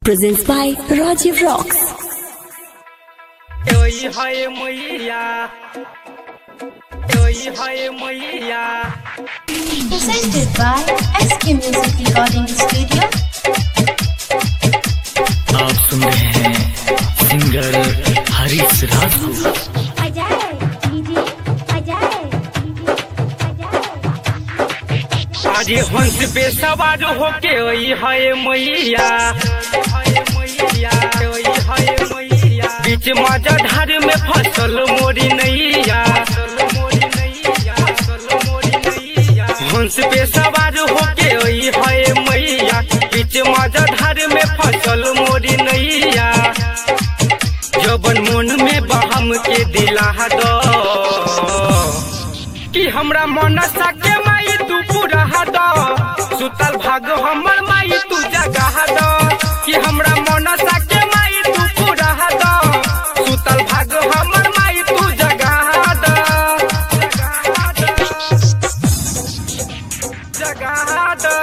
presents by Rajiv Rocks. ओई हाय मैया ओई हाय मैया presented by SK Music Recording Studio. आप सुन रहे हैं सिंगर हरीश राज को अजय डीजे अजय डीजे अजय आज हंस पे सवार होके ओई हाय मैया ओई हाय मैया बीच मजा धार में फसल मोरी नैया हंस पे सवार होके ओई हाय मैया बीच मजा धार में फसल मोरी नैया जबन मन में बहम के दिला दो कि हमरा मनसा के माई तू पूरा दो सुतल भाग हमर माई तू जगह दो कि हमरा मनसा के माई तू पूरा दो सुतल भाग हमर माई तू जगह दो जगह दो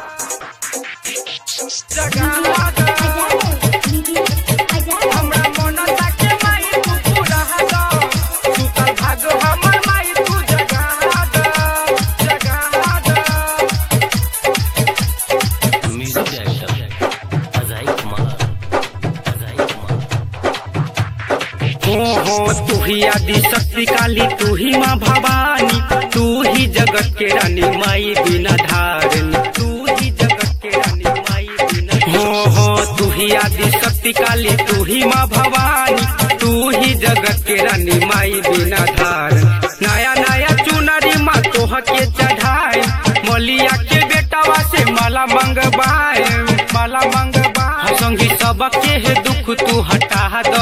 जगह दो डीजे अजय हमरा मनसा के माई तू पूरा दो सुतल भाग हमर माई तू जगह दो जगह दो म्यूजिक डायरेक्टर अजय कुमार अजय कुमार हो हो तू ही आदि शक्ति काली तू ही माँ भवानी तू ही जगत के रानी माई बिना धारनी तू ही जगत के रानी माई बिना हो हो तू ही आदि शक्ति काली तू ही माँ भवानी तू ही जगत के रानी माई बिना धार नया नया चुनरी माँ तोह के चढ़ाए मलिया के बेटावा से माला मंगवाए माला मंगवाए संगी सबके है दुख तू हटा दो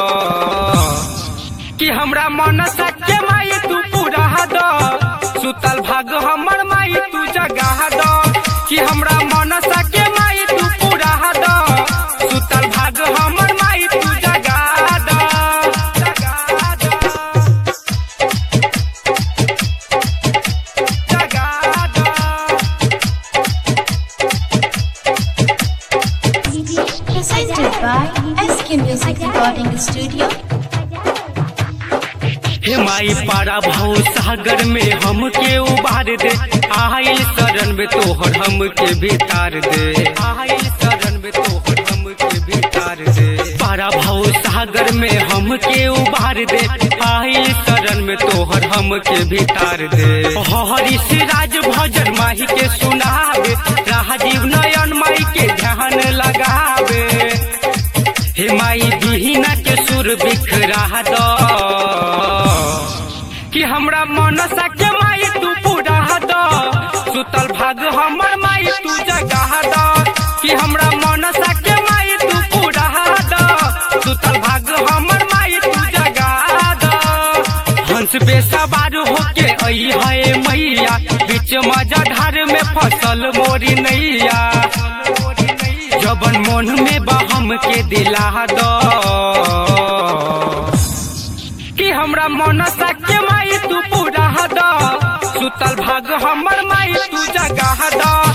कि हमरा मन के माई तू पूरा दो सुतल भाग हमर माई तू जगह दो कि हमरा मन के माई तू पूरा दो सुतल भाग हमर माई तू जगह दो जगह दो जगह दो DJ Presented by SK Music Recording Studio. हे माई पारा भाव सागर में हमके उबार दे आइल शरण में तोहर हमके भितार दे आइल शरण में तोहर हमके भितार दे पारा भाव सागर में हमके उबार दे आइल शरण में तोहर हमके भितार दे हरि सिराज भजन माही के सुनावे राजीव नयन माई के ध्यान लगावे हे माई बिहीना के सुर बिखरा दो कि हमरा मनसा के माई तू पूरा दो सुतल भाग हमर माई तू जगह दो कि हमरा मनसा के माई तू पूरा दो सुतल भाग हमर माई तू जगह दो हंस पे सवार होके आई है मैया बीच मजा धार में फसल मोरी नैया जबन मन में बहम के दिला दो कि हमरा मनसा के माई तू पूरा दो सुतल भाग हमर माई तू जगह दो